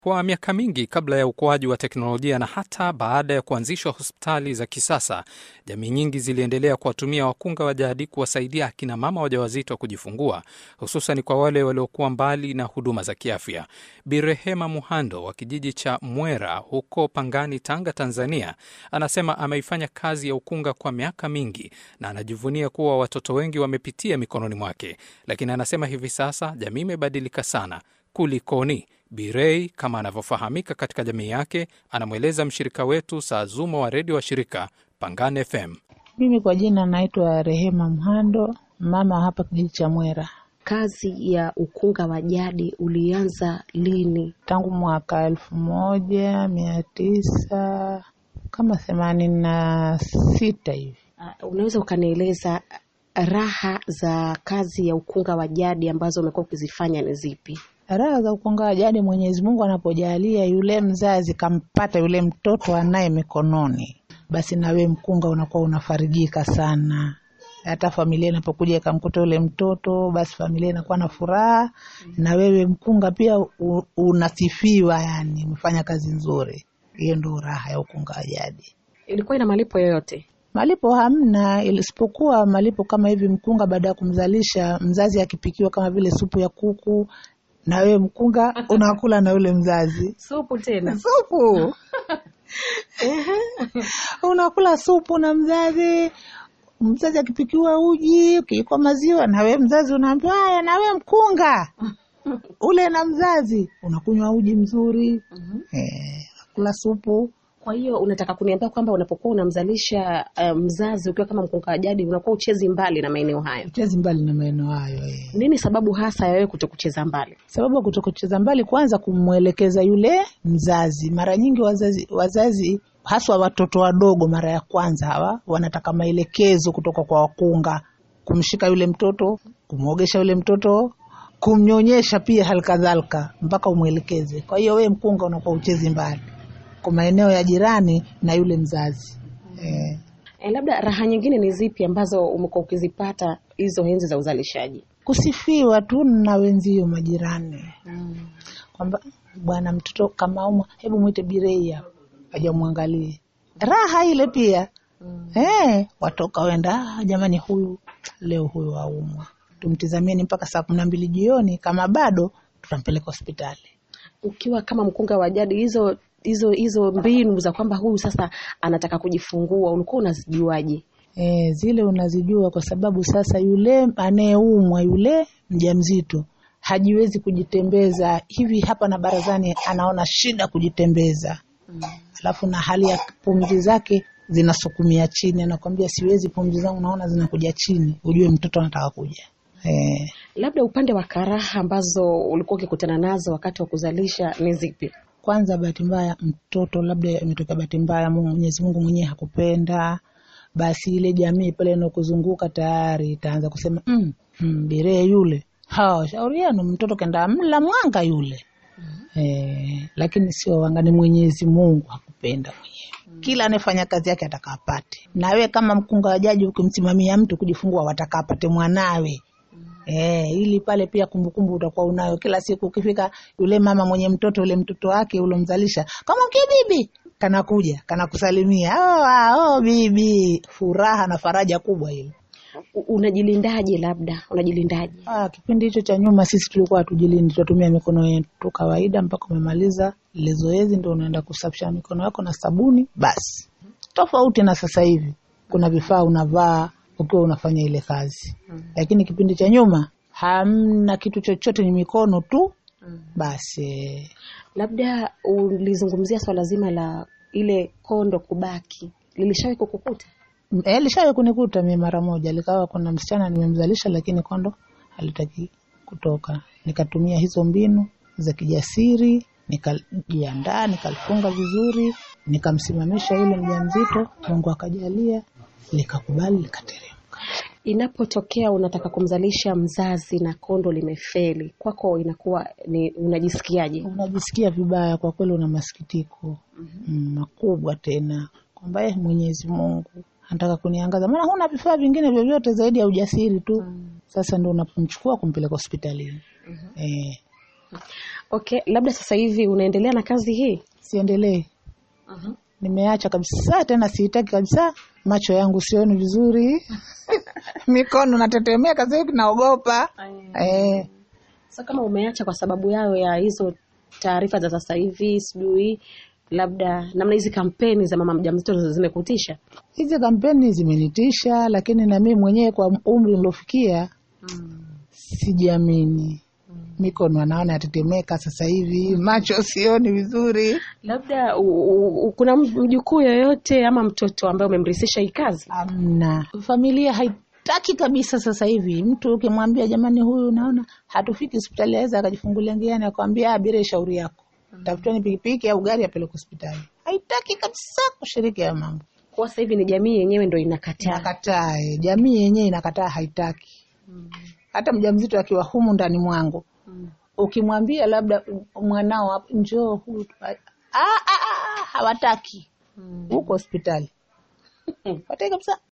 Kwa miaka mingi kabla ya ukuaji wa teknolojia na hata baada ya kuanzishwa hospitali za kisasa, jamii nyingi ziliendelea kuwatumia wakunga wa jadi kuwasaidia akina mama wajawazito kujifungua, hususan kwa wale waliokuwa mbali na huduma za kiafya. Birehema Muhando wa kijiji cha Mwera huko Pangani, Tanga, Tanzania, anasema ameifanya kazi ya ukunga kwa miaka mingi na anajivunia kuwa watoto wengi wamepitia mikononi mwake, lakini anasema hivi sasa jamii imebadilika sana. Kulikoni? Birei kama anavyofahamika katika jamii yake, anamweleza mshirika wetu Saazuma wa redio wa shirika Pangani FM. Mimi kwa jina naitwa Rehema Mhando, mama hapa kijiji cha Mwera. Kazi ya ukunga wa jadi ulianza lini? Tangu mwaka elfu moja mia tisa kama themanini na sita hivi. Uh, unaweza ukanieleza raha za kazi ya ukunga wa jadi ambazo umekuwa ukizifanya ni zipi? Raha za ukunga wa jadi, Mwenyezi Mungu anapojalia yule mzazi kampata yule mtoto anaye mikononi, basi nawe mkunga unakuwa unafarijika sana. Hata familia inapokuja ikamkuta yule mtoto, basi familia inakuwa na furaha, na wewe mkunga pia u, unasifiwa, yani umefanya kazi nzuri. Hiyo ndio raha ya ukunga wa jadi. Ilikuwa ina malipo yoyote? Malipo hamna, isipokuwa malipo kama hivi, mkunga baada ya kumzalisha mzazi akipikiwa kama vile supu ya kuku na wewe mkunga unakula na yule mzazi Supu tena? supu unakula supu na mzazi. Mzazi akipikiwa uji, ukiikwa maziwa, na wewe mzazi unaambiwa haya, na wewe mkunga ule na mzazi unakunywa uji mzuri eh, kula supu. Kwa hiyo unataka kuniambia kwamba unapokuwa unamzalisha uh, mzazi ukiwa kama mkunga wa jadi unakuwa uchezi mbali na maeneo hayo? Chezi mbali na maeneo hayo eh. Nini sababu hasa ya wewe kuto kucheza mbali? Sababu ya kutokucheza mbali, kwanza kumwelekeza yule mzazi. Mara nyingi wazazi, wazazi haswa watoto wadogo, mara ya kwanza hawa wanataka maelekezo kutoka kwa wakunga, kumshika yule mtoto, kumwogesha yule mtoto, kumnyonyesha pia halikadhalika, mpaka umwelekeze. Kwa hiyo wewe mkunga unakuwa uchezi mbali kwa maeneo ya jirani na yule mzazi eh. E, labda raha nyingine ni zipi ambazo umekuwa ukizipata hizo enzi za uzalishaji? Kusifiwa tu na wenzio majirani kwamba bwana mtoto kama umwa, hebu mwite Birei hapa aja mwangalie. Raha ile pia eh, watoka wenda, "Ah, jamani, huyu leo huyu aumwa, tumtizamieni mpaka saa kumi na mbili jioni, kama bado tutampeleka hospitali. Ukiwa kama mkunga wa jadi, hizo hizo hizo mbinu za kwamba huyu sasa anataka kujifungua ulikuwa unazijuaje? E, zile unazijua kwa sababu sasa yule anayeumwa yule mjamzito hajiwezi kujitembeza hivi hapa na barazani, anaona shida kujitembeza alafu na hali ya pumzi zake zinasukumia chini, anakwambia siwezi, pumzi zangu naona zinakuja chini, ujue mtoto anataka kuja e. Labda upande wa karaha ambazo ulikuwa ukikutana nazo wakati wa kuzalisha ni zipi? Kwanza bahati mbaya, mtoto labda imetokea bahati mbaya, Mungu- Mwenyezi Mungu mwenyewe hakupenda, basi ile jamii pale inakuzunguka tayari itaanza kusema mm, mm, Biree yule, ha shauri yenu, mtoto kenda mla mwanga yule eh, lakini sio wanga, ni Mwenyezi Mungu hakupenda mwenyewe. Kila anayefanya kazi yake ataka apate, na wewe kama mkunga wa jadi ukimsimamia mtu kujifungua, wataka apate mwanawe Eh, ili pale pia kumbukumbu utakuwa unayo kila siku. Ukifika yule mama mwenye mtoto yule mtoto wake ulomzalisha, kama mke bibi, kanakuja kanakusalimia, oh, ah, oh, bibi. Furaha na faraja kubwa ile. U- Unajilindaje? Labda unajilindaje? Ah, kipindi hicho cha nyuma sisi tulikuwa hatujilindi, tunatumia mikono yetu kawaida mpaka umemaliza ile zoezi, ndio unaenda kusafisha mikono yako na sabuni basi. Tofauti na sasa hivi, kuna vifaa unavaa ukiwa unafanya ile kazi, lakini kipindi cha nyuma hamna kitu chochote, ni mikono tu basi. Labda ulizungumzia swala zima la ile kondo kubaki, lilishawahi kukukuta? E, lishawe kunikuta mimi mara moja, likawa kuna msichana nimemzalisha, lakini kondo halitaki kutoka. Nikatumia hizo mbinu za kijasiri, nikajiandaa, nikalifunga vizuri, nikamsimamisha yule mjamzito. Mungu akajalia likakubali, likateremka. Inapotokea unataka kumzalisha mzazi na kondo limefeli, kwako inakuwa ni unajisikiaje? Unajisikia vibaya kwa kweli, una masikitiko mm, makubwa tena kwamba eh, Mwenyezi Mungu anataka kuniangaza, maana huna vifaa vingine vyovyote zaidi ya ujasiri tu. Sasa ndo unapomchukua kumpeleka hospitalini eh, Okay, labda sasa hivi unaendelea na kazi hii? Siendelee, nimeacha kabisa, tena siitaki kabisa. Macho yangu sioni vizuri, mikono natetemeka, sasa hivi naogopa eh. Sasa kama umeacha kwa sababu yao ya hizo taarifa za sasa hivi, sijui labda namna hizi kampeni za mama mjamzito zimekutisha? Hizi kampeni zimenitisha, lakini na mimi mwenyewe kwa umri nilofikia sijiamini. Mikono anaona yatetemeka sasa hivi, macho sioni vizuri. Labda u, u, u, kuna mjukuu yoyote ama mtoto ambaye umemrithisha hii kazi? Amna, familia haitaki kabisa. Sasa hivi mtu ukimwambia jamani, huyu naona hatufiki hospitali, aweza akajifungulia njiani akwambia abiria, shauri yako, tafuteni pikipiki au gari apeleke hospitali. Haitaki kabisa kushiriki hayo mambo, Kwa sasa hivi ni jamii yenyewe ndo inakataa. inakataa. eh, Jamii yenyewe inakataa, haitaki. Hata mjamzito akiwa humu ndani mwangu ukimwambia labda mwanao hapo, njoo huyu, ah, ah, ah, hawataki huko hospitali, hawataki kabisa.